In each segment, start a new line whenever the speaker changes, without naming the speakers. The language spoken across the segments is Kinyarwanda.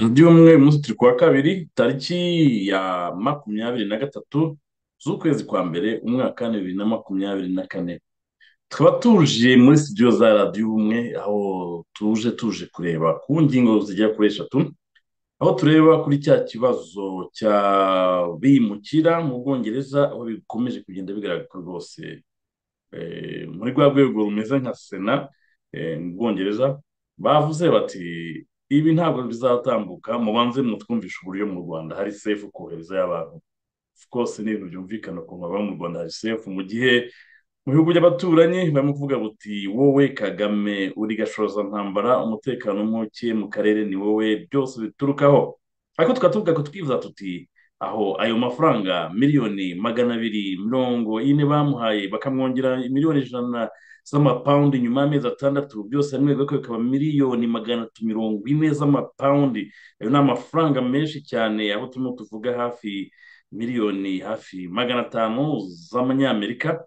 undi umwe umunsi turi kuwa kabiri tariki ya makumyabiri na gatatu z'ukwezi kwa mbere umwaka bibiri na makumyabiri na kane tukaba tuje muri studio za radiyo ubumwe aho tuje tuje kureba ku ngingo zigera kuri eshatu aho tureba kuri cya kibazo cya bimukira mu bwongereza aho bikomeje kugenda bigaragara rwose muri rwa rwego rumeze nka sena mu bwongereza bavuze bati ibi ntabwo bizatambuka mubanze mutwumvishe uburyo mu rwanda hari sefu kohereza y'abantu rwose ni ibintu byumvikana ukuntu baba mu rwanda hari sefu mu gihe mu bihugu by'abaturanyi barimo kuvuga buti wowe kagame uri gashoza ntambara umutekano muke mu karere ni wowe byose biturukaho ariko tukatuvuga ko twifuza tuti aho ayo mafaranga miliyoni magana abiri mirongo ine bamuhaye bakamwongera miliyoni ijana z'amapawundi nyuma y'amezi atandatu byose hamwe bigakoka bikaba miliyoni magana atatu mirongo ine z'amapawundi ayo ni amafaranga menshi cyane aho turimo tuvuga hafi miliyoni hafi magana atanu z'amanyamerika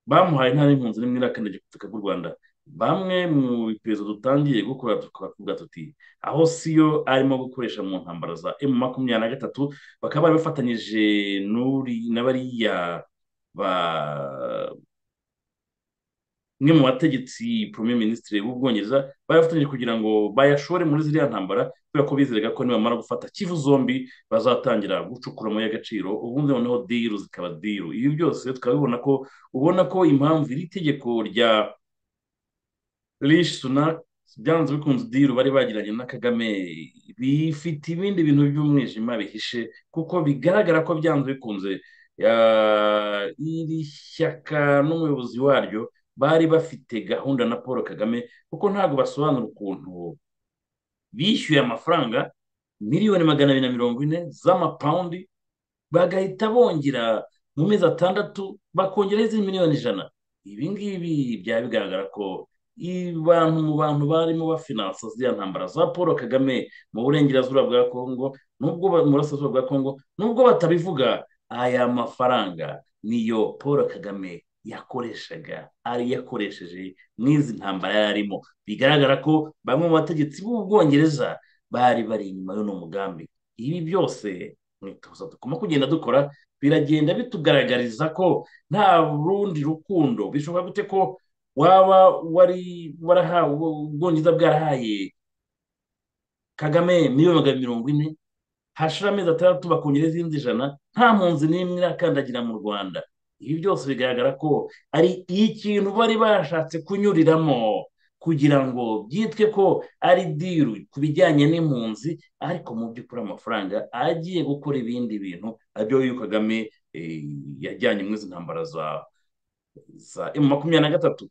bamuhaye nta n'impunzi n'imwe irakandagira ku butaka bw'u rwanda bamwe mu iperereza dutangiye gukora tukavuga tuti aho siyo arimo gukoresha mu ntambara za emu makumyabiri na gatatu bakaba bari bafatanyije n'abariya ba umwe mu bategetsi premier ministre w'ubwongereza bayafatanyije kugira ngo bayashore muri ziriya ntambara kubera ko bizeraga ko nibamara gufata kivu zombi bazatangira gucukura amabuye y'agaciro ubundi noneho diru zikaba diru ibi byose tukabibona ko ubona ko impamvu iri tegeko rya rishi sunak byanze bikunze diru bari bagiranye na kagame bifite ibindi bintu by'umwijima bihishe kuko bigaragara ko byanze bikunze iri shyaka n'umuyobozi waryo bari bafite gahunda na paul kagame kuko ntabwo basobanura ukuntu bishyuye amafaranga miliyoni magana abiri na mirongo ine z'amapawundi bagahita bongera mu mezi atandatu bakongeraho izindi miliyoni ijana ibi ngibi byaba bigaragara ko abantu mu bantu barimo bafinansa ziriya ntambara za paul kagame mu burengerazuba bwa kongo n'ubwo mu burasirazuba bwa kongo n'ubwo batabivuga aya mafaranga niyo paul kagame yakoreshaga ari yakoresheje mu izi ntambara yari arimo bigaragara ko bamwe mu bategetsi b'ubwongereza bari bari inyuma y'uno mugambi ibi byose mwitoza tugomba kugenda dukora biragenda bitugaragariza ko nta rundi rukundo bishobora gute ko waba wari warahawe ubwongereza bwarahaye kagame miliyoni magana mirongo ine hashira amezi atandatu bakongera izindi ijana nta mpunzi n'imwe irakandagira mu rwanda ibi byose bigaragara ko ari ikintu bari bashatse kunyuriramo kugira ngo byitwe ko ari diru ku bijyanye n'impunzi ariko mu by'ukuri amafaranga agiye gukora ibindi bintu abyo uyu kagame yajyanye muri izi ntambara za za emu makumyabiri na gatatu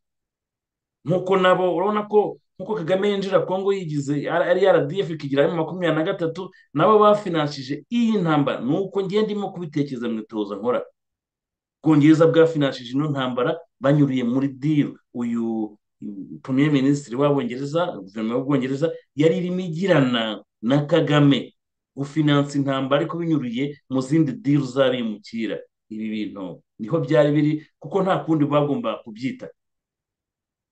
nk'uko nabo urabona ko nk'uko kagame yinjira kongo yigize ari rdf ikigira emu makumyabiri na gatatu nabo bafinanshije iyi ntambara ni uko ngenda ndimo kubitekereza mu itoza nkora ubwongereza bwafinanshije ino ntambara banyuriye muri diru uyu premier minisitiri w'abongereza guverinoma y'ubwongereza yari irimo igirana na kagame gufinansa intambara ariko binyuriye mu zindi diru z'abimukira ibi bintu niho byari biri kuko nta kundi bagomba kubyita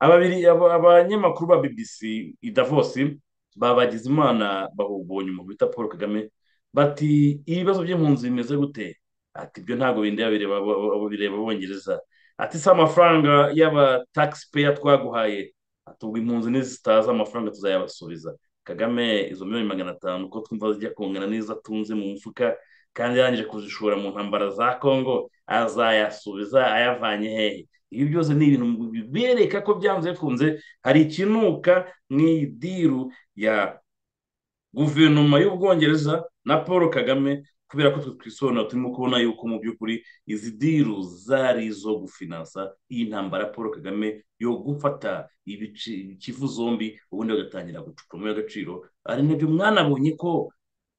abanyamakuru ba bbc i davos babagize imana bahubonye umuntu bita paul kagame bati ibibazo by'impunzi bimeze gute ati ibyo ntabwo bindi bireba abongereza ati si amafaranga y'abataxpayer twaguhaye atubwa impunzi nizitaza amafaranga tuzayabasubiza kagame izo miliyoni magana atanu ko twumva zijya kungana n'izo atunze mu mufuka kandi yarangije kuzishora mu ntambara za congo azayasubiza ayavanye hehe ibi byose ni ibintu bibereka ko byanze bikunze hari ikinuka mu idiru ya guverinoma y'ubwongereza na paul kagame kubera ko twe twisobanura turimo kubona yuko mu by'ukuri izi diru zari izo gufinansa iyi ntambara paul kagame yo gufata ikivu zombi ubundi bagatangira gucukuramo y'agaciro ari nabyo mwanabonye ko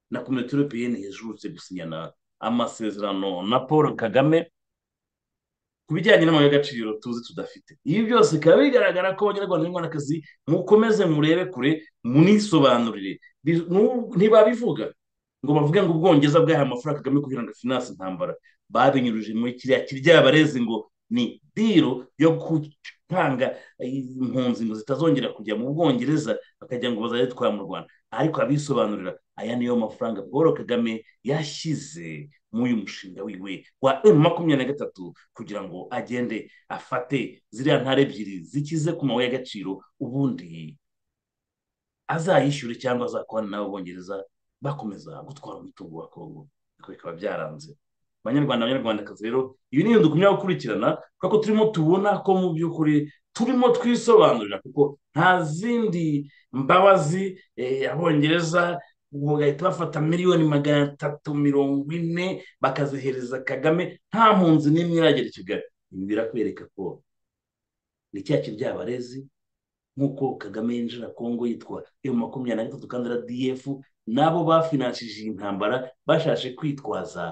na komite europeyeni yajerutse gusinyana amasezerano na paul kagame ku bijyanye n'amabuye y'agaciro tuzi tudafite ibi byose bikaba bigaragara ko abanyarwanda n'inkoranakazi mukomeze murebe kure munisobanurire ntibabivuga ngo bavuge ngo ubwongereza bwahaye amafaranga kagame kugira ngo finance intambara babinyuruje muri kiriya kirya barezi ngo ni diro yo gutanga impunzi ngo zitazongera kujya mu bwongereza bakajya ngo bazajye mu rwanda ariko abisobanurira aya niyo mafaranga paul kagame yashyize muri uyu mushinga wiwe wa emu makumyabiri na gatatu kugira ngo agende afate ziriya ntara ebyiri zikize ku mabuye y'agaciro ubundi azayishyure cyangwa azakorana n'abongereza bakomeza gutwara umutungo wa kongo ariko bikaba byaranze abanyarwanda abanyarwandakazi rero ibi ni ibintu dukomeye gukurikirana kubera ko turimo tubona ko mu by'ukuri turimo twisobanurira kuko nta zindi mbabazi abongereza bagahita bafata miliyoni magana atatu mirongo ine bakazihereza kagame nta mpunzi n'imwe iragera i kigali ibi birakwereka ko ni cya kiryabarezi nk'uko kagame yinjira kongo yitwa emu makumyabiri na gatatu kandi radiyefu nabo bafinanshije iyi ntambara bashashe kwitwaza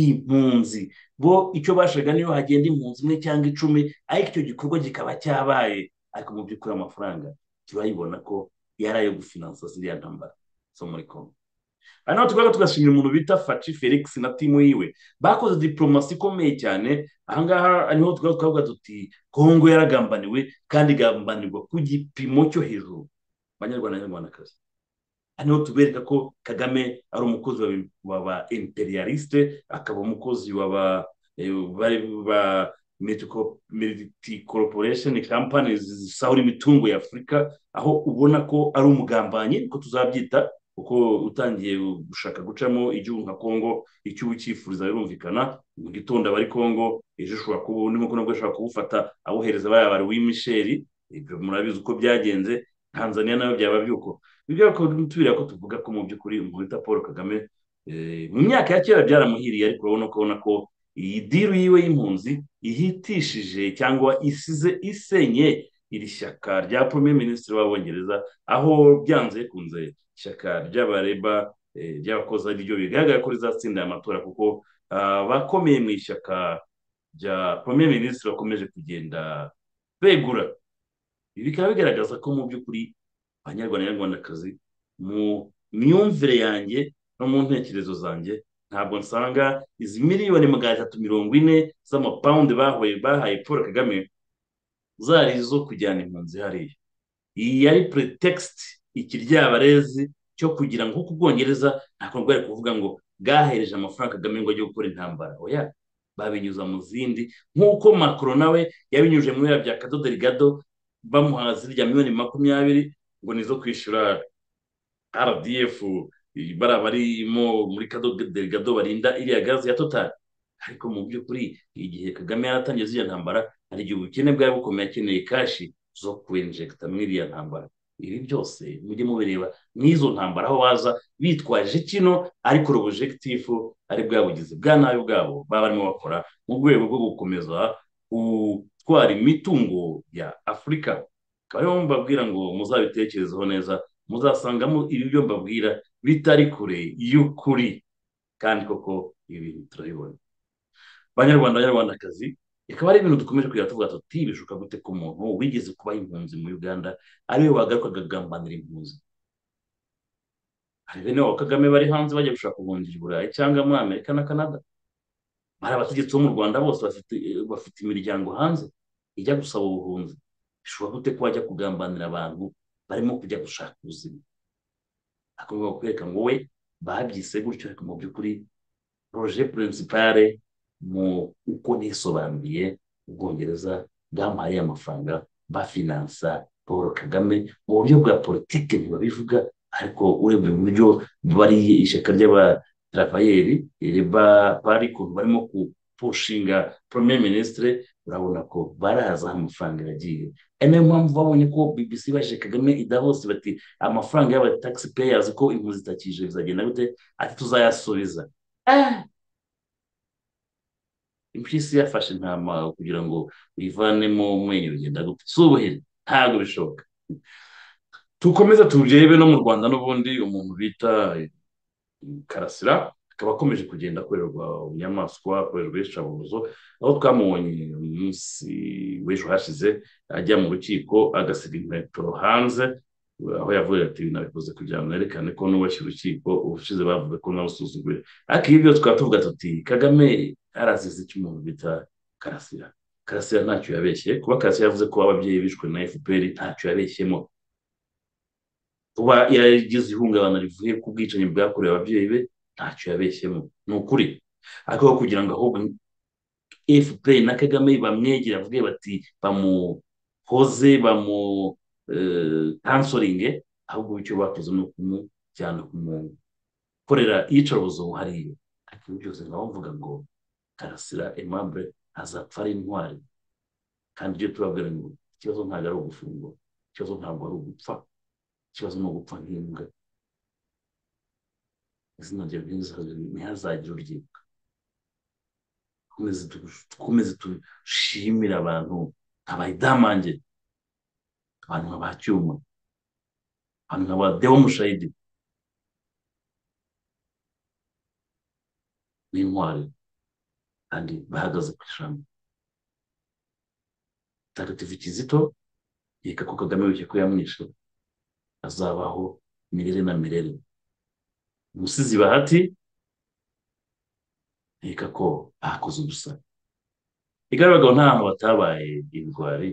impunzi bo icyo bashaka niyo hagenda impunzi imwe cyangwa icumi ariko icyo gikorwa kikaba cyabaye ariko mu by'ukuri amafaranga turayibona ko yari ayo gufinansa ziriya ntambara zo muri kongo hano tukaba tugashimira umuntu bita faci felix na timu yiwe bakoze diporomasi ikomeye cyane ahangaha niho tukaba twavuga tuti kongo yaragambaniwe kandi igambanirwa ku gipimo cyo hejuru abanyarwanda n'abanyarwandakazi hano tubereka ko kagame ari umukozi wa ba imperialiste akaba umukozi wa ba mediti koroporesheni kampani zisahura imitungo y'afurika aho ubona ko ari umugambanyi uko tuzabyita kuko utangiye gushaka gucamo igihugu nka kongo icyo uba ucyifuriza birumvikana mu gitondo aba ari kongo ejo ushobora kuba undi nkuko nabwo ashobora kuwufata awohereza bariya bari w'imisheri ibyo murabizi uko byagenze tanzania nayo byaba byuko bibwira ko tubira ko tuvuga ko mu by'ukuri umuntu wita paul kagame mu myaka ya kera byaramuhiriye ariko urabona ko ubona ko iyi diru yiwe y'impunzi ihitishije cyangwa isize isenye iri shyaka rya premier minisitiri w'abongereza aho byanze bikunze ishyaka ry'abareba ry'abakozi ariryo bigaragara ko rizatsinda aya matora kuko abakomeye mu ishyaka rya premier minisitiri bakomeje kugenda begura ibi bikaba bigaragaza ko mu by'ukuri abanyarwanda n'abanyarwandakazi mu myumvire yanjye no mu ntekerezo zanjye ntabwo nsanga izi miliyoni magana atatu mirongo ine z'amapawundi bahuye bahaye paul kagame zari izo kujyana impunzi hariya iyi yari puretekisiti ikiryabarezi cyo kugira ngo kuko ubwongereza ntabwo bari kuvuga ngo bwahereje amafaranga kagame ngo ajye gukora intambara oya babinyuza mu zindi nk'uko makoro nawe yabinyujije muri bya kadodo rigado bamuha zirya miliyoni makumyabiri ngo nizo kwishyura rdf bara barimo muri kadodo barinda iriya gazi ya totari ariko mu by'ukuri igihe kagame yaratangiye ziriya ntambara hari igihe ubukene bwari bukomeye akeneye kashi zo kwinjegita muri iriya ntambara ibi byose mujye mubireba n'izo ntambara aho waza bitwaje kino ariko urubujegitifu ari bwa bugizi bwa nabi bwabo baba barimo bakora mu rwego rwo gukomeza gutwara imitungo ya afurika akaba ariyo mbabwira ngo muzabitekerezeho neza muzasangamo ibi byo mbabwira bitari kure y'ukuri kandi koko ibi bintu turabibona abanyarwanda abanyarwandakazi bikaba ari ibintu dukomeje kugira tuvuga tuti bishoboka gute ko umuntu wigeze kubaha impunzi muri uganda ariwe wagaruka agagambanira impunzi hari bene wa kagame bari hanze bajya gushaka ubuhungiro i burayi cyangwa muri amerika na canada bari abategetsi bo mu rwanda bose bafite imiryango hanze ijya gusaba ubuhunzi bishoboka gute ko wajya kugambanira abantu barimo kujya gushaka ubuzima akaba kwereka ngo we babyise gutyo ariko mu by'ukuri roje purinsipare mu uko nisobanuriye ubwongereza bwamuhaye amafaranga bafinansa paul kagame mu buryo bwa politiki ntibabivuga ariko urebye mu buryo bari ishyaka ry'abatarafayeri reba bari ukuntu barimo kupushinga premier ministre urabona ko barazi aho amafaranga yagiye ari nayo mpamvu babonye ko bbc baje kagame idahose bati amafaranga y'abatagisi peyazi ko impunzi zitakije bizagenda gute ati tuzayasubiza impyisi yafashe intama kugira ngo uyivanemo umwenyo bigenda gute si ubuheri ntabwo bishoboka tukomeze turebe no mu rwanda n'ubundi umuntu bita karasira akaba akomeje kugenda akorerwa ubunyamaswa akorerwa iyicarubozo aho twamubonye umunsi w'ejo hashize ajya mu rukiko agasiga inkweto hanze aho yavuye ati nabikoze kugira ngo nerekane ko nubashye urukiko ubushize bavuze ko nabusuzuguye ariko ibyo tukaba tuvuga tuti kagame arazize icyo umuntu bita karasira karasira ntacyo yabeshye kuba karasira yavuze ko ababyeyi bishwe na fpr ntacyo yabeshyemo kuba yagize ihungabana rivuye ku bwicanyi bwakorewe ababyeyi be ntacyo yabeshyemo ni ukuri ariko kugira ngo ahubwo fpr na kagame bamwegere bavuge bati bamuhoze bamu kansoringe ahubwo icyo bakoze ni ukumujyana kumukorera iyicarubozo hariya ariko ibyo byose nkaba mvuga ngo karasira emabure azapfa ari intwari kandi ibyo turabwira ngo ikibazo ntabwo ari ugufungwa ikibazo ntabwo ari ugupfa ikibazo ni ugupfa nk'imbwa izina rya ntihazagire uryibuka dukomeze dushimire abantu nka bayidamange abantu nka ba cyuma abantu nka ba dewo mushayidi n'intwari kandi bahagaze ku ijambo tagatifu kizito yeka ko kagame wicye ko yamwishe azabaho mirire na mirere umusizi bahati yeka ko ahakoze ubusa igaragara nta hantu batabaye indwari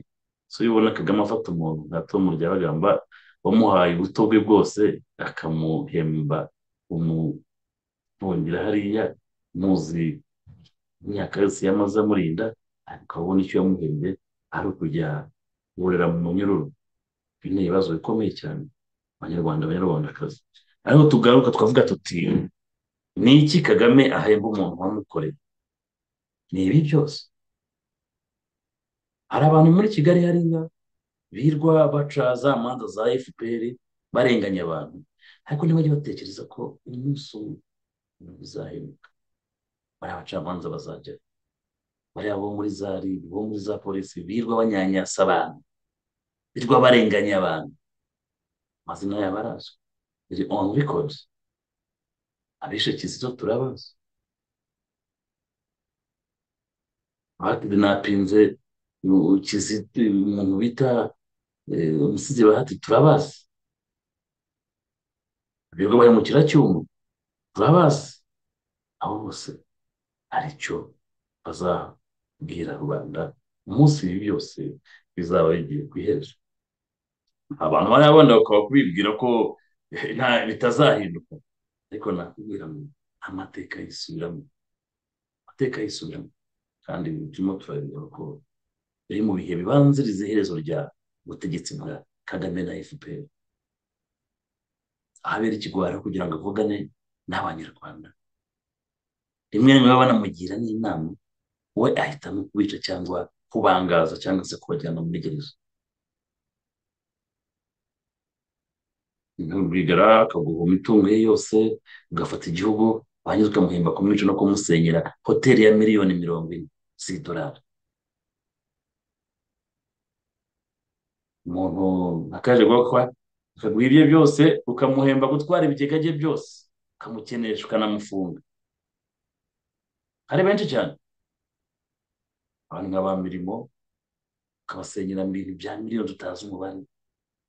so iyo ubona kagame afata umuntu nka tomu ryabagamba wamuhaye ubuto bwe bwose akamuhemba umuhungira hariya muzi imyaka yose yamaze amurinda ariko abona icyo yamuhembye ari ukujya burera mu munyururu ibi ni ibibazo bikomeye cyane abanyarwanda abanyarwandakazi ariko tugaruka twavuga tuti ni iki kagame ahemba umuntu wamukoreye ni ibi byose hari abantu muri kigali hariya birwa baca za manza za fpr barenganya abantu ariko ntibajye batekereza ko umunsi umwe bizahinduka bariya bacamanza bazajya bariya bo muri za rib bo muri za polisi birirwa banyanyasa abantu birirwa barenganya abantu amazina yabo arazwi biri on record abishe kizito turabazi binapinze umuntu bita umusizi bahati turabazi birirwa bari mu kiracyuma turabazi abo bose aricyo bazabwira rubanda umunsi ibi byose bizaba bigiye ku iherezo abantu bariya bandi bakaba kubibwira ko bitazahinduka ariko nakubwira ngo amateka yisubiramo amateka yisubiramo kandi turimo turareba ko biri mu bihe bibanziriza iherezo rya butegetsi bwa kagame na fpr ahabera ikigwara kugira ngo avugane n'abanyarwanda rimwe rimwe baba banamugira n'inama we ahitamo kubica cyangwa kubangaza cyangwa se kubajyana muri gereza ntubwigara akaguhoma imitungo ye yose ugafata igihugu warangiza ukamuhemba kumwica no kumusenyera hoteli ya miliyoni mirongo ine z'idolari umuntu akaje gukwa akaguha ibye byose ukamuhemba gutwara ibigega bye byose ukamukenesha ukanamufunga ari benshi cyane abantu nka ba mirimo ukabasenyera ibintu bya miliyoni tutazi umubare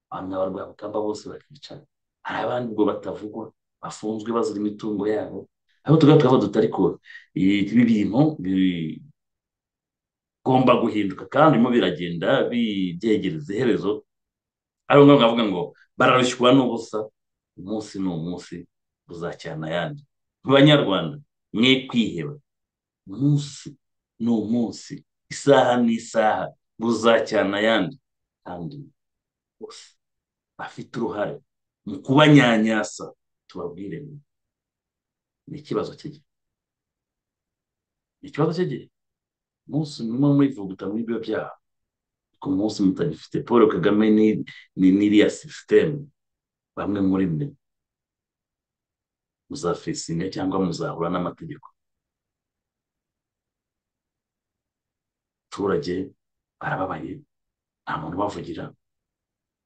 abantu nka barwabukamba bose bakicara hari abandi ubwo batavugwa bafunzwe bazira imitungo yabo aho tugaha tukavuga tutari ko ibi bintu bigomba guhinduka kandi birimo biragenda bibyegereza iherezo ari ngombwa bavuga ngo bararushywa n'ubusa umunsi ni umunsi uzacyana ayandi mu banyarwanda mwe kwiheba umunsi ni umunsi isaha ni isaha buzacyana ayandi kandi bose bafite uruhare mu kubanyanyasa tubabwire ngo ni ikibazo cy'igihe ni ikibazo cy'igihe umunsi murimo murivuguta muri ibyo byaha ku munsi mutagifite paul kagame ni n'iriya sisiteme bamwe muri mwe muzafesinga cyangwa muzahura n'amategeko abaturage barababaye nta muntu ubavugira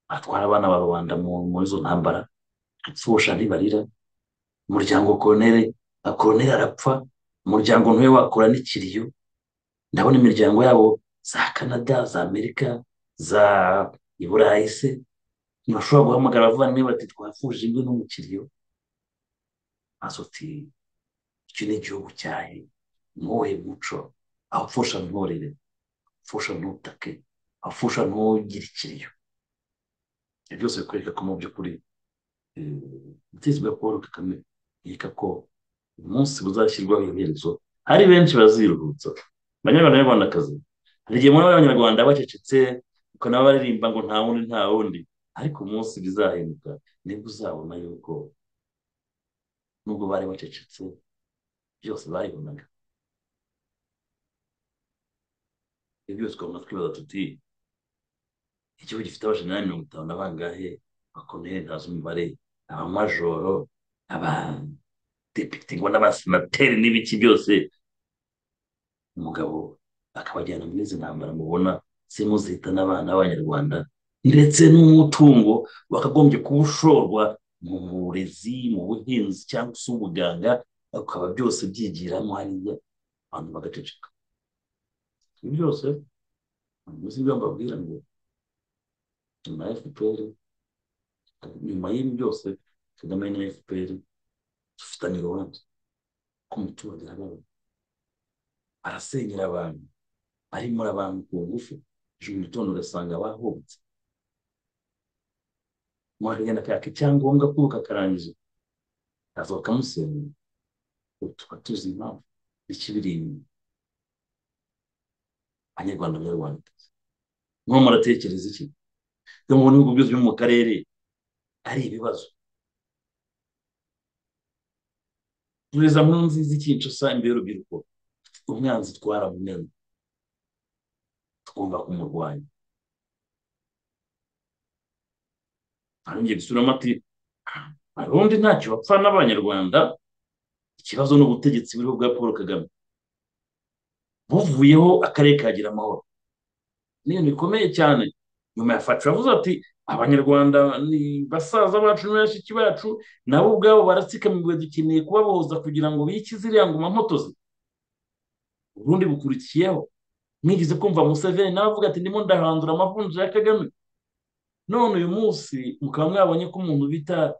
batwara abana bababanda muri izo ntambara gupfusha ntibarira umuryango koronere koroneri arapfa umuryango ntuwe wakora n'ikiriyo ndabona imiryango yabo za canada za amerika za iburayi se ntibashobora guhamagara abavandimwe bati twafuje imwe n'umukiriyo maze uti icyo ni igihugu cyahe ntuhe muco aho upfusha ntorere upfusha ntutake aho upfusha ntugire ikiriyo ibyo byose bikwereka ko mu by'ukuri umutegetsi wa paul kagame yereka ko umunsi uzashyirwaho iherezo hari benshi baziruhutsa banyarwandakazi hari igihe mubona abanyarwanda bacecetse ukanaba baririmba ngo nta wundi nta wundi ariko umunsi bizahinduka nibwo uzabona yuko nubwo bari bacecetse byose bayibonaga ibyo byose ukabona twibaza tuti ikigo gifite abajana mirongo itanu na bangahe bakomeye ntazi umubare abamajoro abadepite ngo n'abasenateri n'ibiki byose umugabo akabajyana muri izi ntambara mubona zimuzihita n'abana b'abanyarwanda ndetse n'umutungo wakagombye kuba ushorwa mu burezi mu buhinzi cyangwa se ubuganga ukaba byose byigiramo hariya abantu bagaceceka ibi byose uzi ibyo mbabwira ngo nyuma ya efuperi nyuma y'ibi byose kagame na efuperi dufitanye urubanza ko umuturage arababaye arasenyera abantu arimo abantu ku ngufu ejo mu gitondo ugasanga bahubutse mwakagenda kaka icyangombwa kuko kakarangiza kaza bakamusenyera tukaba tuzi impamvu n'ikibiri inyuma abanyarwanda banyarwanda mwo muratekereza iki byo mu bihugu byose byo mu karere ari ibibazo tureza mu nziza ikincosa imbere y'urubyiruko umwanzi twaramumenye tugomba kumurwanya arongeye gusubiramo ati abarundi ntacyo bapfa n'abanyarwanda ikibazo ni ubutegetsi buriho bwa paul kagame buvuyeho akarere kagira amahoro n'ibintu bikomeye cyane nyuma ya facu yavuze ati abanyarwanda ni basaza bacu n'abashiki bacu nabo ubwabo baratsikamiriwe dukeneye kubabohoza kugira ngo bikize iriya ngoma mpotozi ubundi bukurikiyeho mwigeze kumva museveni nawe avuga ati ndimo ndahandura amavunja ya kagame none uyu munsi mukaba mwabonye ko umuntu bita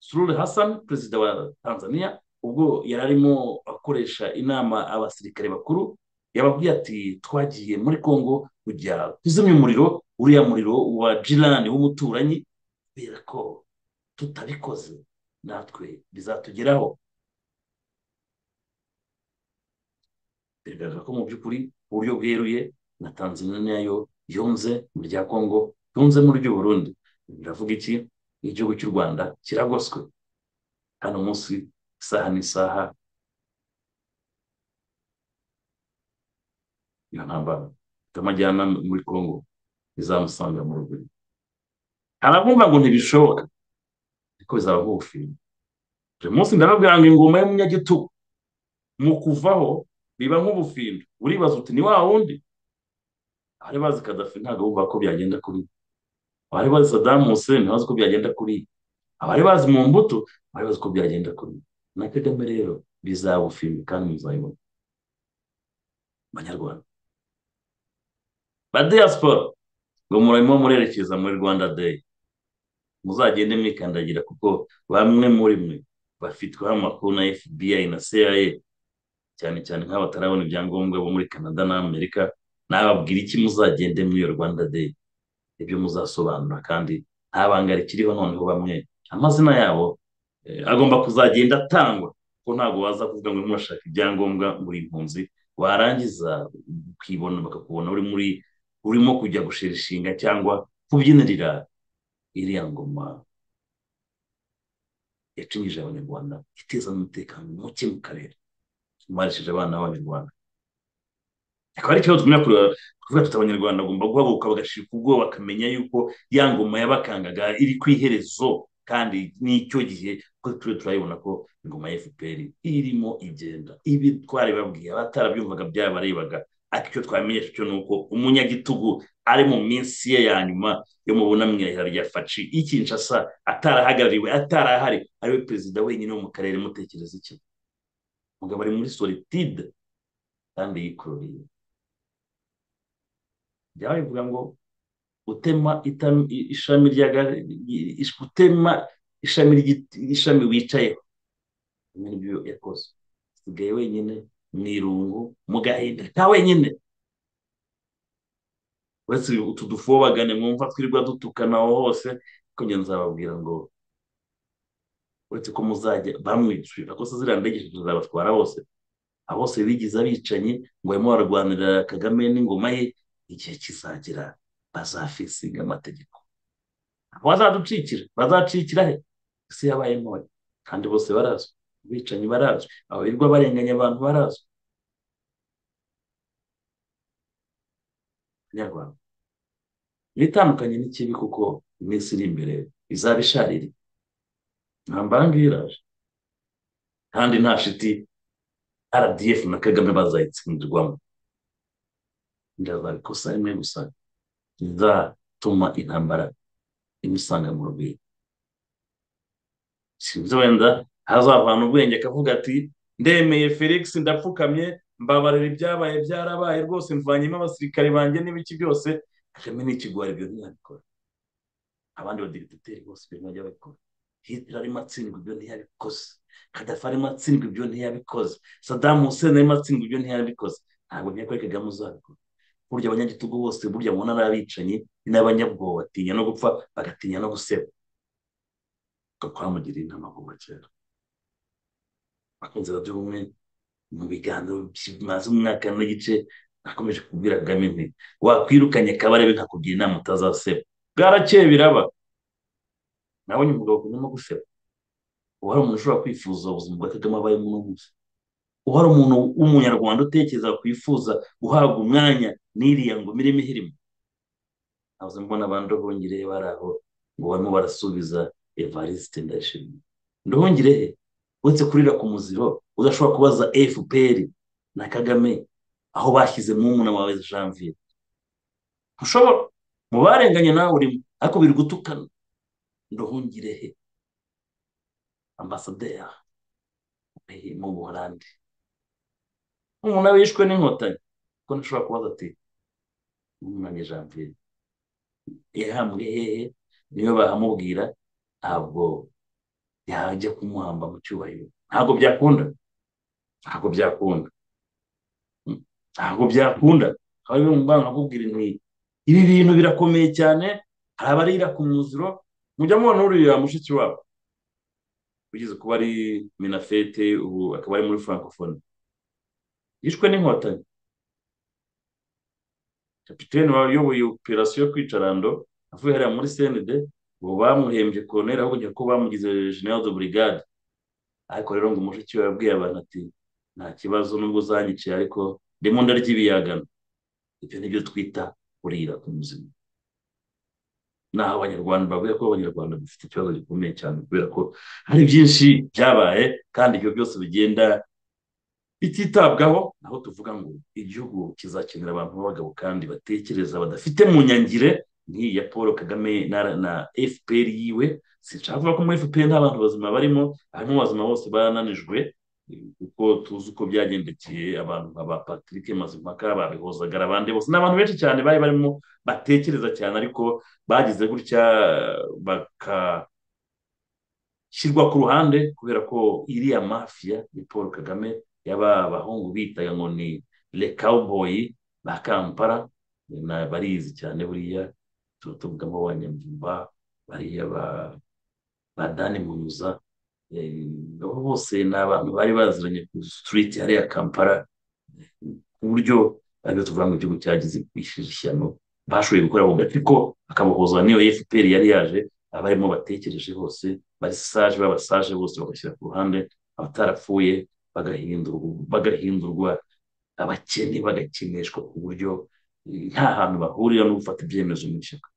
surure hasani perezida wa tanzania ubwo yari arimo akoresha inama abasirikare bakuru yababwiye ati twagiye muri congo kujya kuzimya umuriro uriya muriro wa jirani w'umuturanyi kubera ko tutabikoze natwe bizatugeraho bigaragara ko mu by'ukuri uburyo bweruye na tanzania nayo yunze mu rya congo yunze mu ry'uburundi biravuga iki igihugu cy'u rwanda kiragoswe hano munsi isaha n'isaha iyo ntambara itamajyana muri congo izamusanga mu ruguru harabumva ngo ntibishoboka ariko bizaba nk'ubufiri uyu munsi ndababwira ngo ingoma y'umunyagitugu mu kuvaho biba nk'ubufindo uribaza uti ni wa wundi abari bazi kadafi ntabwo bumva ko byagenda kuri abari bazi sadamu hussein ntabazi ko byagenda kuri abari bazi mu mbuto abari bazi ko byagenda kuri na kagame rero bizaba ubufindo kandi muzayibona abanyarwanda ba diaspora ngo murimo murerekeza muri rwanda day muzagende mwikandagira kuko bamwe muri mwe bafitweho amakuru na fbi na cia cyane cyane nk'aho batarabona ibyangombwa bo muri canada n'amerika nababwira iki muzagende muri iyo rwanda day ibyo muzasobanura kandi nta banga rikiriho noneho bamwe amazina yabo agomba kuzagenda atangwa kuko ntabwo waza kuvuga ngo murashaka ibyangombwa muri impunzi warangiza ukibona bakakubona uri muri urimo kujya gushirishinga cyangwa kubyinirira iriya ngoma yacinyije abanyarwanda iteza n'umutekano muke mu karere marishije abana b'abanyarwanda akaba ari ikibazo twumva kuvuga tuti abanyarwanda bagomba guhaguruka bagashirika ubwoba bakamenya yuko ya ngoma yabakangaga iri ku iherezo kandi n'icyo gihe kuko turiya turabibona ko ingoma ya efuperi irimo igenda ibi twaribabwiye abatarabyumvaga byabarebaga ariko icyo twamenyesha cyo ni uko umunyagitugu ari mu minsi ye ya nyuma yo mu bunamwihera rya faci y'ikinshasa atarahagarariwe atarahari ariwe perezida wenyine wo mu karere mutekereza iki umugabo ari muri solitude kandi yikururiye byaba bivuga ngo utema ishami utema ishami ry'ishami wicayeho n'ibyo yakoze usigaye wenyine mu irungu mu gahinda ka wenyine uretse utu dufobagane mwumva twirirwa dutukana aho hose ariko njye nzababwira ngo uretse ko muzajya bamwishyurira ko se ziriya ndege tuzabatwara bose abo bose bigize abicanyi ngo barimo bararwanirira kagame n'ingoma ye igihe kizagera bazafisinga amategeko bazaducikira bazacikira he isi yabaye ntoya kandi bose barazwi abicanyi barazwi abarirwa barenganya abantu barazwi nyarwanda ibitandukanye n'ikibi kuko iminsi iri imbere izaba isharira nta mbanga iraje kandi nta shiti rdf na kagame bazayitsindirwamo ndazabikosa rimwe gusa izatuma intambara imusanga mu rugwiro sinzi wenda hazavana ubwenge akavuga ati ndemeye felix ndapfukamye mbabarira ibyabaye byarabaye rwose mvanyemo abasirikare banjye n'ibiki byose kagame n'ikigwari ibyo ntiyabikora abandi badigitateri bose ibyo ntibajya babikora hitler arimo atsindwa ibyo ntiyabikoze kadafi arimo atsindwa ibyo ntiyabikoze sadamu hussein arimo atsindwa ibyo ntiyabikoze ntabwo nk'iyo kuri kagame uzabikora burya abanyagitugu bose burya mu ntara abicanyi n'abanyabwoba batinya no gupfa bagatinya no guseba twamugira inama kuva kera bakunze baduha mu biganiro bimaze umwaka n'igice nakomeje kubwira kagame nti wakwirukanye kabarebe nkakugira inama utazaseba bwarakeye biraba nabonye umugabo akundamo guseba ubu hari umuntu ushobora kwifuza ubuzima bwa kagame abayemo uno munsi ubu hari umuntu w'umunyarwanda utekereza kwifuza guhabwa umwanya n'iriya ngo mirimo ihirimo ntabwo mbona abantu ndohongire bari aho ngo barimo barasubiza evariste ndayishimiye ndohongire he uretse kurira ku muziro udashobora kubaza fpr na kagame aho bashyize mu muna wawe janvier ntushobora mu barenganye nawe urimo ariko biri gutukana ndohungire he ambasaderi mu buholandi umuntu nawe yishwe n'inkotanyi kuko ntashobora kubaza ati umwanya janvier yahambwe hehe niyo bahamubwira ntabwo yajya kumuhamba mu cyubahiro ntabwo byakunda ntabwo byakunda ntabwo byakunda aho bimwe mu bana bakubwira inti ibi bintu birakomeye cyane hari abarira ku muziro mujya mubona uriya mushiki wabo ugeze kuba ari minafete ubu akaba ari muri francophonie yishwe n'inkotanyi kapitene wayoboye operasiyo yo kwicarando avuye hariya muri senede ubu bamuhembye koroneri ahubwo ko bamugize general de brigade ariko rero ngo umushiki we yabwiye abantu ati nta kibazo nubwo uzanyiciye ariko ndimo ndarya ibiyagano ibyo ni byo twita kurira ku muzima naho abanyarwanda bavuga ko abanyarwanda dufite ikibazo gikomeye cyane kubera ko hari byinshi byabaye kandi ibyo byose bigenda bititabwaho naho tuvuga ngo igihugu kizakenera abantu b'abagabo kandi batekereza badafite mu nyangire nk'iyi ya paul kagame na fpr yiwe sinshaka kuvuga ko muri fpr nta bantu bazima barimo harimo abazima bose barananijwe kuko tuzi uko byagendekeye abantu nka ba patrick mazimpaka babihozagara abandi bose ni abantu benshi cyane bari barimo batekereza cyane ariko bagize gutya bagashyirwa ku ruhande kubera ko iriya mafiya ni paul kagame yaba abahungu bitaga ngo ni le cowboy ba kampala barizi cyane buriya tuba tuvugamo abanyamvumba bariya ba dani munuza abo bose ni abantu bari baziranye ku sitiriti hariya kampala ku buryo aribyo tuvuga ngo igihugu cyagize ishyano bashoboye gukora ako gace ko bakabohoza n'iyo fpr yari yaje abarimo batekereje bose basaje babasaje bose bagashyira ku ruhande abatarapfuye bagahindurwa abakene bagakinishwa ku buryo nta hantu bahurira no gufata ibyemezo mu ishyaka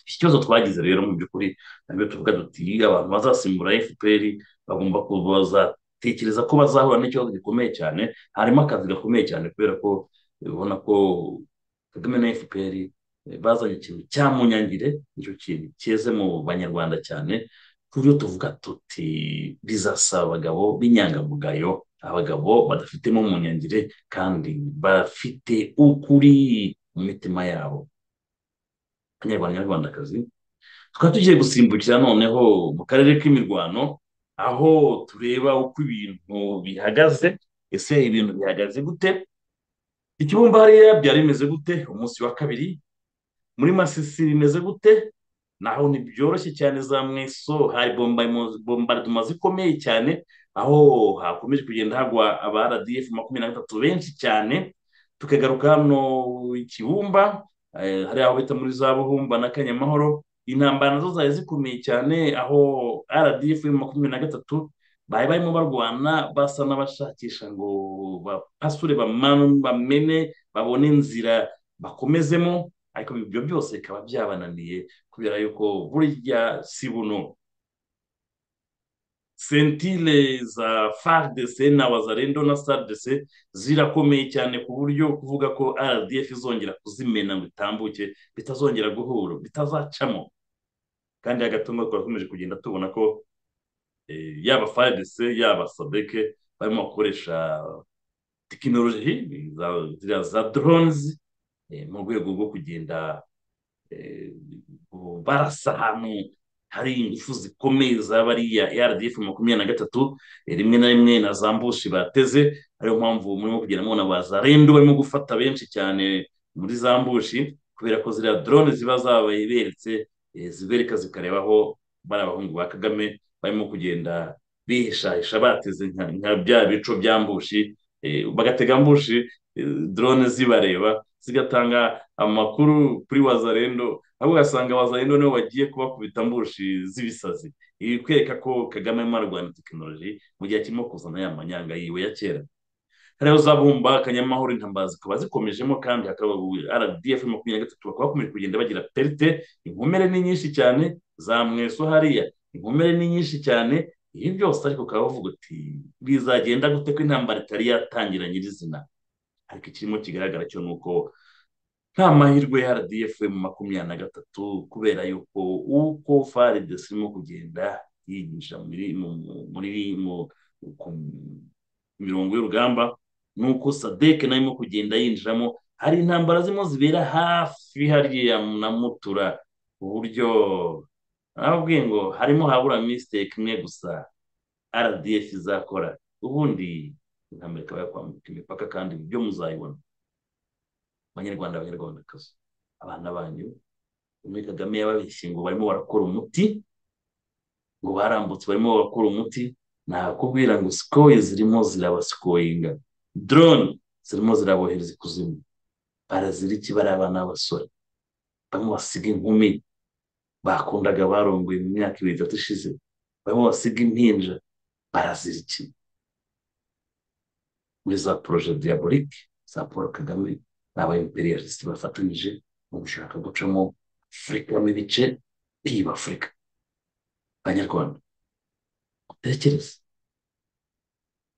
ikibazo twagize rero mu by'ukuri nabyo tuvuga duti abantu bazasimbura fpr bagomba bazatekereza ko bazahura n'ikibazo gikomeye cyane harimo akazi gakomeye cyane kubera ko ubona ko kagame na fpr bazanye ikintu cya munyangire nicyo kintu cyeze mu banyarwanda cyane ku buryo tuvuga tuti bizasaba abagabo b'inyangamugayo abagabo badafitemo umunyangire kandi bafite ukuri mu mitima yabo abanyarwanda n'abanyarwandakazi tukaba tugiye gusimbukira noneho mu karere k'imirwano aho tureba uko ibintu bihagaze ese ibintu bihagaze gute ikibumba hariya byari bimeze gute umunsi wa kabiri muri masisi bimeze gute naho ntibyoroshye cyane za mweso hari bombarduma zikomeye cyane aho hakomeje kugenda hagwa aba rdf makumyabiri na gatatu benshi cyane tukagaruka hano ikibumba hari aho bita muri za buhumba na kanyamahoro intambara nazo zari zikomeye cyane aho rdf makumyabiri na gatatu bari barimo barwana basa n'abashakisha ngo bapasure bamene babone inzira bakomezemo ariko ibyo byose bikaba byabananiye kubera yuko burya si buno sentire za fardc na wazarendo na sardc zirakomeye cyane ku buryo kuvuga ko rdf izongera kuzimena ngo itambuke bitazongera guhura bitazacamo kandi agatuma twakomeje kugenda tubona ko yaba fardc yaba sadeke barimo bakoresha tekinoloji za doronzi mu rwego rwo kugenda barasa ahantu hari ingufu zikomeye za bariya rdf makumyabiri na gatatu rimwe na rimwe na za mbushi bateze ariyo mpamvu murimo kugenda mubona ba za rendo barimo gufata benshi cyane muri za mbushi kubera ko ziriya drone ziba zabaye beretse zibereka zikarebaho bari abahungu ba kagame barimo kugenda bihishahisha bateze nka bya bico bya mbushi bagatega mbushi drone zibareba zigatanga amakuru kuri wazarendo aho ugasanga wazarendo niwe wagiye kubakubita mbushi z'ibisazi ibi kwereka ko kagame arimo ararwanya tekinoloji mu gihe kirimo kuzana ya manyanga yiwe ya kera hariya zabumba akanyamahoro intambara zikaba zikomejemo kandi hakaba rdf makumyabiri na gatatu bakaba bakomeje kugenda bagira perite inkomere ni nyinshi cyane za mweso hariya inkomere ni nyinshi cyane ibi byose ariko ukaba bavuga uti bizagenda gute ko intambara itari yatangira nyirizina ariko ikirimo kigaragara cyo ni uko nta mahirwe ya rdf makumyabiri na gatatu kubera yuko uko faridesi irimo kugenda yinjira muri mirongo y'urugamba ni uko sadeke nayo irimo kugenda yinjiramo hari intambara zirimo zibera hafi hariya na mutura ku buryo nababwiye ngo harimo habura misiteke imwe gusa rdf izakora ubundi intambara ikaba yakwambuka imipaka kandi ibyo muzayibona abanyarwanda abanyarwandakazi abana banyu muri kagame yababeshye ngo barimo barakora umuti ngo barambutse barimo barakora umuti nakubwira ngo sikoyi zirimo zirabasikoyinga drone zirimo zirabohereza ikuzimu baraziriki bariya abana b'abasore barimo basiga inkumi bakundaga barongoye mu myaka ibiri itatu ishize barimo basiga impinja baraziriki muri za poroje diyaborike za paul kagame ni abayimperiyalisite bafatanyije mu gushaka gucamo afurika mu bice by'iyi afurika abanyarwanda mutekereze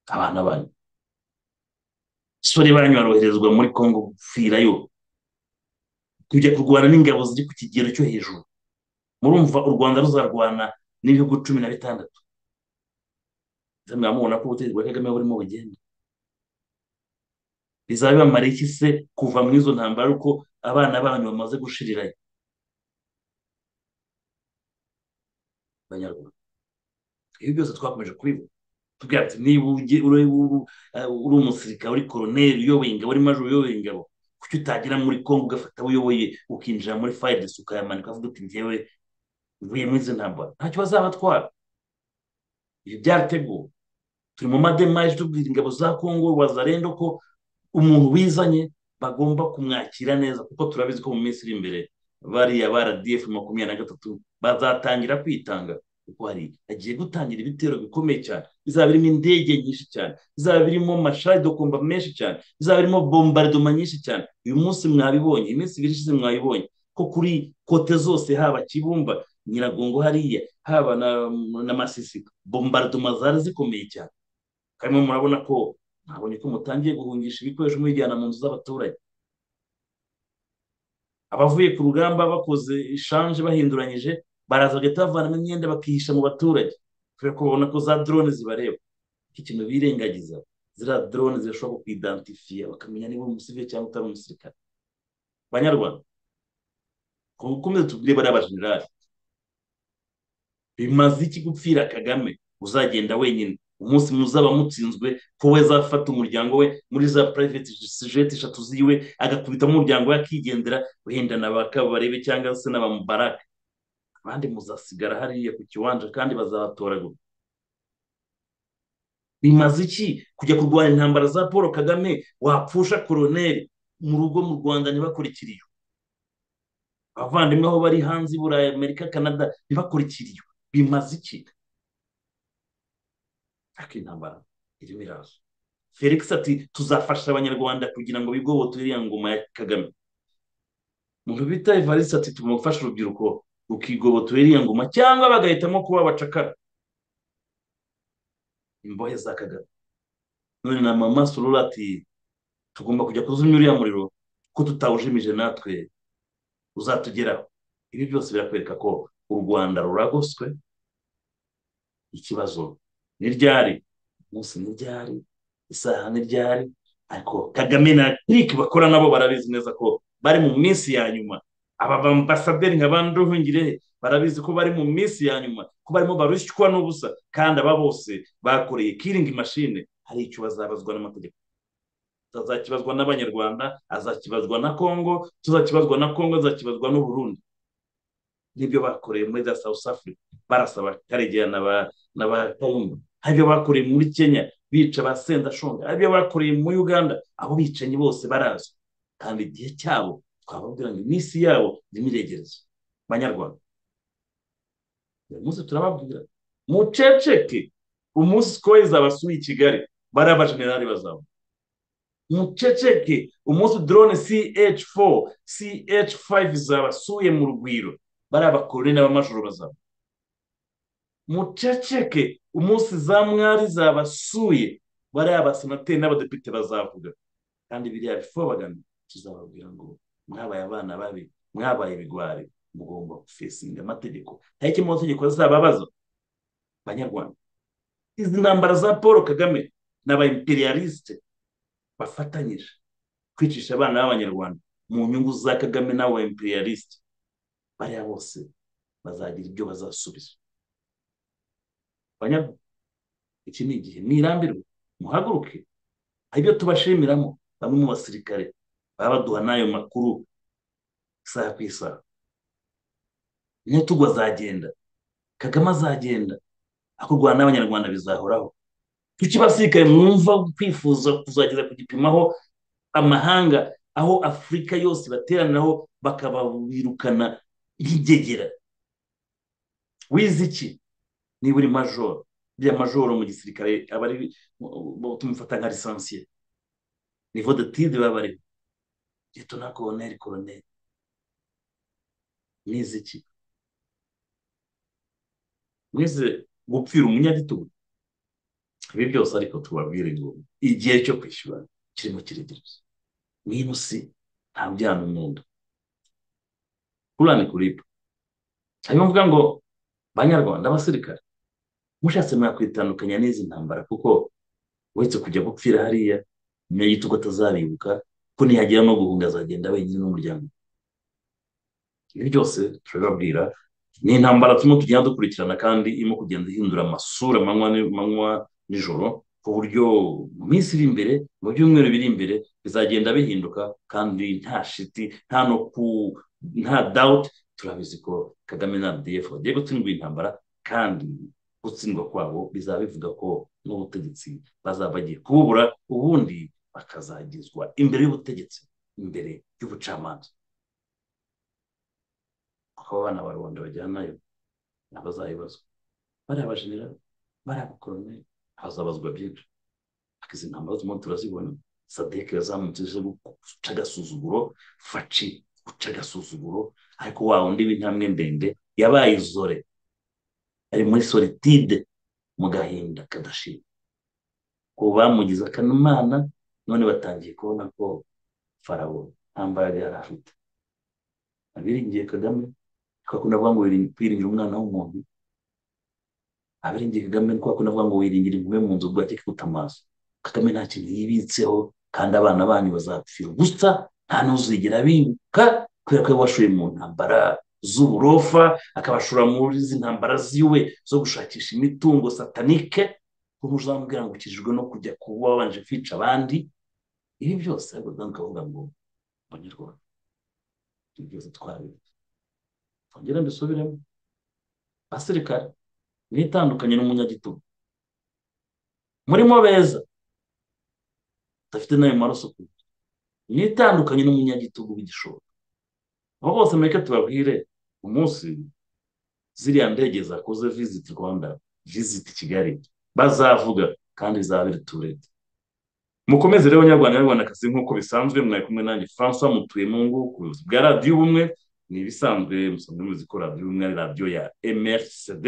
abana banyu sore banyu baroherezwa muri kongo gupfirayo kujya kurwana n'ingabo ziri ku kigero cyo hejuru murumva u rwanda ruzarwana n'ibihugu cumi na bitandatu mwamubona ko ubutegetsi bwa kagame burimo bugenda bizabibamara iki se kuva muri izo ntambara uko abana banyu bamaze gushirirayo abanyarwanda ibi byose twakomeje kubivuga tubwira ati niba uri umusirikare uri koroneri uyoboye ingabo uri majoro uyoboye ingabo kuki utagera muri kongo ugafata abo uyoboye ukinjira muri fayidesi ukayamanika ukavuga uti ngewe mvuye muri izo ntambara ntacyo bazabatwara ibi byarateguwe turi mu mademaje tubwira ingabo za kongo wazarendo ko umuntu wizanye bagomba kumwakira neza kuko turabizi ko mu minsi iri imbere bariya ba rdf makumyabiri na gatatu bazatangira kwitanga kuko hari agiye gutangira ibitero bikomeye cyane bizaba birimo indege nyinshi cyane bizaba birimo dokomba menshi cyane bizaba birimo bombardoma nyinshi cyane uyu munsi mwabibonye iminsi ibiri ishize mwabibonye ko kuri kote zose haba kibumba nyiragongo hariya haba na, na masisi bombardoma zari zikomeye cyane karimo murabona ko ntabonye ko mutangiye guhungisha ibikoresho mubijyana mu nzu z'abaturage abavuye ku rugamba bakoze ishanje bahinduranyije baraza bagahita bavanamo imyenda bakihisha mu baturage kubera ko babona ko za drone zibareba ikintu birengagiza ziriya drone zirashobora kukwidantifiya bakamenya niba uri umusivili cyangwa utari umusirikare banyarwanda mukomeze tubwire bariya bajenerali bimaze iki gupfira kagame uzagenda wenyine umunsi muzaba mutsinzwe ko we azafata umuryango we muri za private jet eshatu ziwe agakubitamo umuryango we akigendera wenda na ba kabarebe cyangwa se na ba mubaraka abandi muzasigara hariya ku kiwanja kandi bazabatoragura bimaze iki kujya kurwanya intambara za paul kagame wapfusha koroneri mu rugo mu rwanda ntibakurikiriye abavandimwe aho bari hanze i burayi amerika canada ntibakurikiriye bimaze iki ariko intambara irimo iraza felix ati tuzafasha abanyarwanda kugira ngo bigobotore iriya ngoma ya kagame umuntu bita evariste ati tugomba gufasha urubyiruko rukigobotore iriya ngoma cyangwa bagahitamo kuba abacakara imbohe za kagame none na mama surura ati tugomba kujya kuzimya uriya muriro ko tutawujimije natwe uzatugeraho ibi byose birakwereka ko u rwanda ruragoswe ikibazo ni ryari umunsi ni ryari isaha ni ryari ariko kagame na kiriki bakora nabo barabizi neza ko bari mu minsi ya nyuma aba bambasaderi nka banduhungire barabizi ko bari mu minsi ya nyuma ko barimo barushywa n'ubusa kandi aba bose bakoreye kiringi mashine hari icyo bazabazwa n'amategeko azakibazwa n'abanyarwanda azakibazwa na kongo tuzakibazwa na kongo azakibazwa n'uburundi n'ibyo bakoreye muri za south africa barasaba karegeya na ba kayumba hari ibyo bakoreye muri kenya bica ba sendashonga hari ibyo bakoreye muri uganda abo bicanyi bose barazwi kandi igihe cyabo twababwira ngo iminsi yabo ni miregerezo banyarwanda uyu munsi turababwira muceceke umunsi sikoye zabasuye i kigali bariya bajenerali bazabona muceceke umunsi drone ch4 ch5 zabasuye mu rugwiro bariya bakoroni n'abamajoro bazabona muceceke umunsi za mwari zabasuye bariya basenateri n'abadepite bazavuga kandi biriya bifo bagana tuzababwira ngo mwabaye abana babi mwabaye ibigwari mugomba gufesinga amategeko nta kimwe amategeko azababaza banyarwanda izi ntambara za paul kagame n'aba imperialiste bafatanyije kwicisha abana b'abanyarwanda mu nyungu za kagame n'aba imperialiste bariya bose bazagira ibyo bazasubiza banyarwanda iki ni igihe ntirambirwe muhaguruke ibyo tubashimiramo bamwe mu basirikare baba baduha n'ayo makuru isaha ku isaha nyatugwa azagenda kagame azagenda akorwa n'abanyarwanda bizahoraho kuki basirikare mwumva kwifuza kuzageza ku gipimo aho amahanga aho afurika yose bateraniraho bakababirukana nk'igegera wize iki niba uri majoro bya majoro mu gisirikare aba ari tumufata nka lisansiye nivo de tide baba bariho na koroneri koroneri mwize iki mwize gupfira umunyagitugu ibi byose ariko tubabwire ngo igihe cyo kwishyura kirimo kiregereje mwinusi nta byana umwenda kurani kuripa harimo mvuga ngo banyarwanda abasirikare mushatse mwakwitandukanya n'izi ntambara kuko uretse kujya gupfira hariya umunyagitugu atazabibuka ko nihagira no guhunga azagenda wenyine n'umuryango ibi byose turabibabwira ni intambara turimo tugenda dukurikirana kandi irimo kugenda ihindura amasura amanywa nijoro ku buryo mu minsi iri imbere mu byumweru biri imbere bizagenda bihinduka kandi nta shiti nta no ku nta dawuti turabizi ko kagame na defu bagiye gutsindwa intambara kandi gutsindwa kwabo bizaba bivuga ko n'ubutegetsi bazaba bagiye kububura ubundi bakazagezwa imbere y'ubutegetsi imbere y'ubucamanza kuko abana ba rubanda bajyanayo ntibazayibazwa bariya bajenerali bariya bakoroneri hazabazwa byinshi ariko izi ntambara zirimo turazibona sadeke yazamutse zo guca agasuzuguro faci guca agasuzuguro ariko wa undi w'intambwe ndende yabaye izore ari muri solitide mu gahinda kadashira ko bamugize akanumana none batangiye kubona ko farawo nta mbaraga yari afite abiringiye kagame twakunda kuvuga ngo wiringi- kwiringira umwana w'umuntu abiringiye kagame twakunda kuvuga ngo wiringira inkume mu nzu bwacye kuta amaso kagame nta kintu yibitseho kandi abana banyu bazapfira ubusa nta n'uzigera abibuka kubera ko washoye mu ntambara z'uburofa akabashora muri izi ntambara ziwe zo gushakisha imitungo satanike kuko uzamubwira ngo ukijijwe no kujya kuba wabanje kwica abandi ibi byose ariko kandi ukavuga ngo abanyarwanda ibyo byose twabibuze twongera mbisubiremo abasirikare niyo itandukanye n'umunyagitugu murimo beza udafite n'ayo maraso ku ntoki niyo itandukanye n'umunyagitugu w'igishoro abo bose mureke tubabwire umunsi ziriya ndege zakoze visiti rwanda visiti kigali bazavuga kandi zabera turete mukomeze rero banyarwanda banyarwandakazi nk'uko bisanzwe mwari kumwe nanjye francois mutuye mu ngo ku buyobozi bwa radiyo ubumwe ni ibisanzwe musanzwe muzi ko radiyo ubumwe ari radiyo ya mrcd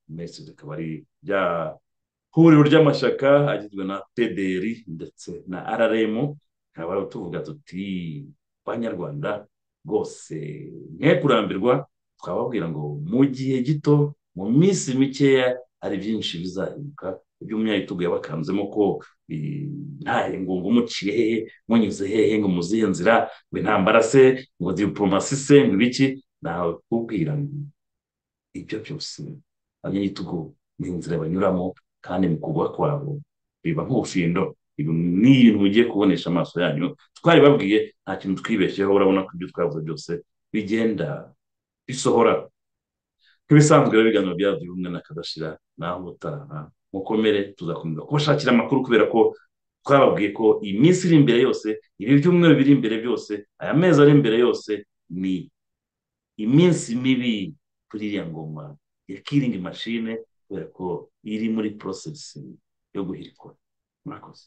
mrcd ikaba ari rya huriro ry'amashyaka agizwe na pdr ndetse na rrm tukaba rero tuvuga tuti banyarwanda rwose mwe kurambirwa twababwira ngo mu gihe gito mu minsi mikeya hari byinshi bizahinduka ibyo umunyagitugu yabakanzemo ko eh, ntahe ngo ngo umuciye hehe munyuze hehe ngo muzihe nzira ngo intambara se ngo diporomasi se ngo ibiki nawe kubwira ngo ibyo byose abanyagitugu ni inzira banyuramo kandi mu kugwa kwabo biba nk'ubufindo ibi ni ibintu mugiye kubonesha amaso yanyu twari babwiye nta kintu twibeshyeho urabona ko ibyo twavuze byose bigenda bisohora nk'ibisanzwe rero ibiganiro byavuye ubumwe n'akadashira naho ubutaha mukomere tuzakomeza kubashakira amakuru kubera ko twababwiye ko iyi minsi iri imbere yose ibi byumweru biri imbere byose aya mezi ari imbere yose ni iminsi mibi kuri iriya ngoma ya kiringi mashine kubera ko iri muri porosesi yo guhirikwa murakoze